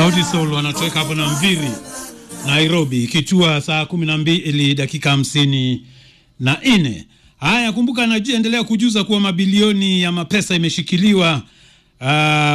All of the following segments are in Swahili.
Sauti Sol wanatoweka hapo na Mviri Nairobi, ikichua saa kumi na mbili dakika hamsini na nne. Haya, kumbuka, anaendelea kujuza kuwa mabilioni ya mapesa imeshikiliwa uh,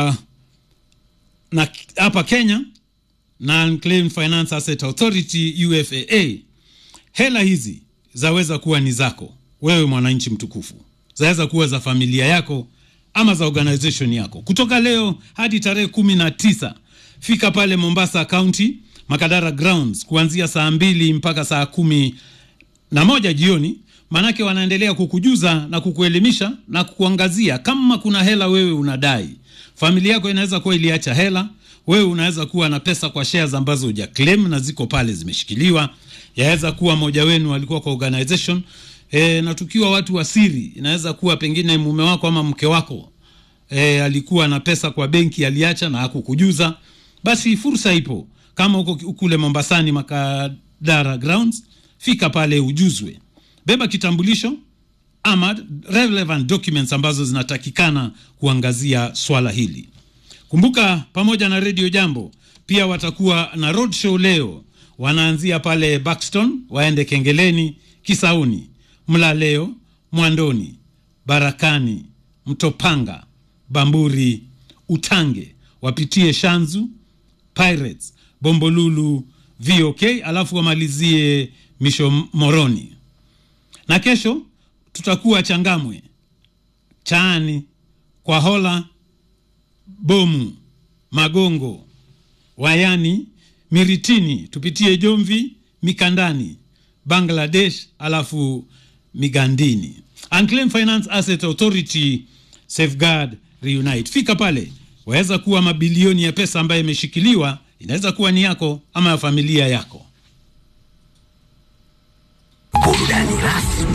na hapa Kenya na Unclaimed Finance Asset Authority UFAA. Hela hizi zaweza kuwa ni zako wewe mwananchi mtukufu, zaweza kuwa za familia yako ama za organization yako. Kutoka leo hadi tarehe kumi na tisa fika pale Mombasa County Makadara Grounds kuanzia saa mbili mpaka saa kumi na moja jioni, maanake wanaendelea kukujuza na kukuelimisha na kukuangazia kama kuna hela wewe unadai. Familia yako inaweza kuwa iliacha hela, wewe unaweza kuwa na pesa kwa shares ambazo huja claim na ziko pale zimeshikiliwa. Yaweza kuwa moja wenu alikuwa kwa organization e, na tukiwa watu wa siri, inaweza kuwa pengine mume wako ama mke wako e, alikuwa na pesa kwa benki aliacha na hakukujuza. Basi fursa ipo, kama uko kule Mombasani Makadara Grounds, fika pale ujuzwe, beba kitambulisho ama relevant documents ambazo zinatakikana kuangazia swala hili. Kumbuka, pamoja na Radio Jambo pia watakuwa na road show leo. Wanaanzia pale Buxton, waende Kengeleni, Kisauni, Mlaleo, Mwandoni, Barakani, Mtopanga, Bamburi, Utange, wapitie Shanzu, Pirates, Bombolulu, VOK, alafu wamalizie Misho Moroni. Na kesho tutakuwa Changamwe, Chaani, Kwahola, Bomu, Magongo, Wayani, Miritini, tupitie Jomvi, Mikandani, Bangladesh, alafu Migandini. Unclaimed Finance Asset Authority Safeguard Reunite. Fika pale, waweza kuwa mabilioni ya pesa ambayo imeshikiliwa, inaweza kuwa ni yako ama ya familia yako. Burudani rasmi